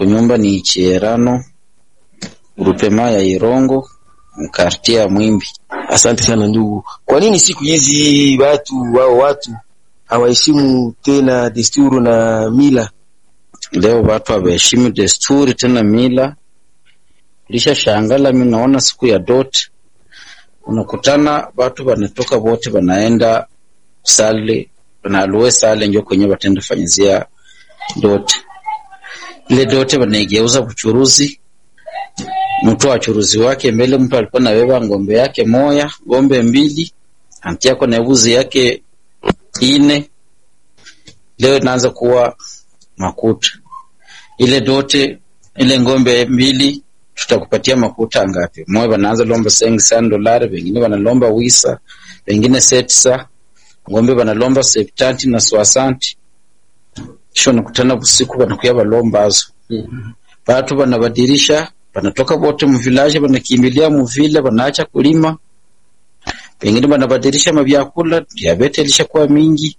kunyumba ni Cherano grupema ya Irongo mkartie ya Mwimbi. Asante sana ndugu. Kwa nini siku hizi watu wao watu hawaheshimu tena desturi na mila? Leo watu hawaheshimu desturi tena mila. Lisha shangala, mimi naona siku ya dot unakutana watu wanatoka wote wanaenda sale wanaluwe sale njo kwenye watenda fanyizia dote ile dote wanaigeuza buchuruzi mtu wachuruzi wake mbele, mtu alikuwa nabeba ngombe yake moya ngombe mbili antiako na buzi yake ine, leo inaanza kuwa makuta. Ile dote ile ngombe mbili tutakupatia makuta ngapi? Moja wanaanza lomba sengi sana dolari, wengine wanalomba wisa, wengine setsa ngombe wanalomba septanti na swasanti. Kisha nakutana usiku wanakuya balombazo watu wanabadilisha wanatoka wote muvilaje wanakimbilia muvile wanaacha kulima, pengine wanabadilisha mavyakula, diabete ilishakuwa mingi.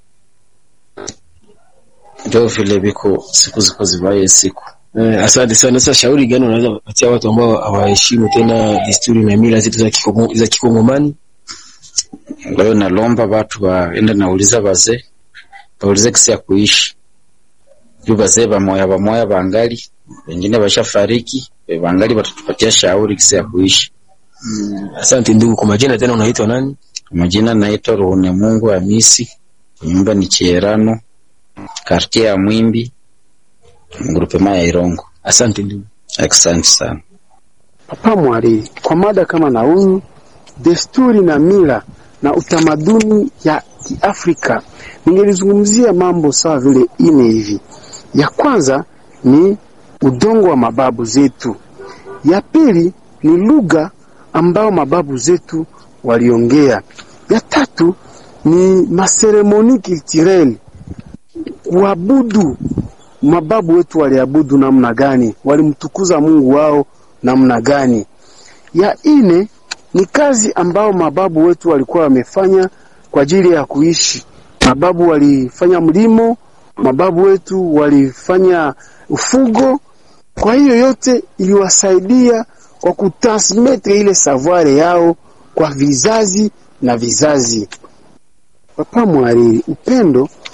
Ndio vile viko siku ziko zivaye siku. Eh, asante sana. Sasa shauri gani unaweza kupatia watu ambao hawaheshimu tena desturi na mila zetu za Kikongo, za Kikongomani? Leo nalomba watu waende nauliza wazee, waulize kisi ya kuishi juu wazee bamoya bamoya bangali wengine washafariki, bangali watatupatia shauri kisi ya kuishi. Asante ndugu. Kwa majina tena unaitwa nani? Kwa majina naitwa Ruhune Mungu Hamisi, nyumba ni Cherano, kartie ya Mwimbi, grupema ya Irongo. Asante ndugu. Asante sana. Papa Mwariri, kwa mada kama na huyu desturi na mila na utamaduni ya Kiafrika, ningelizungumzia mambo sawa vile ine hivi. Ya kwanza ni udongo wa mababu zetu. Ya pili ni lugha ambao mababu zetu waliongea. Ya tatu ni maseremoni culturel, kuabudu. Mababu wetu waliabudu namna gani? Walimtukuza Mungu wao namna gani? Ya ine ni kazi ambao mababu wetu walikuwa wamefanya kwa ajili ya kuishi. Mababu walifanya mlimo, mababu wetu walifanya ufugo. Kwa hiyo yote iliwasaidia kwa kutransmetre ile savoir yao kwa vizazi na vizazi. Papa Mwariri, upendo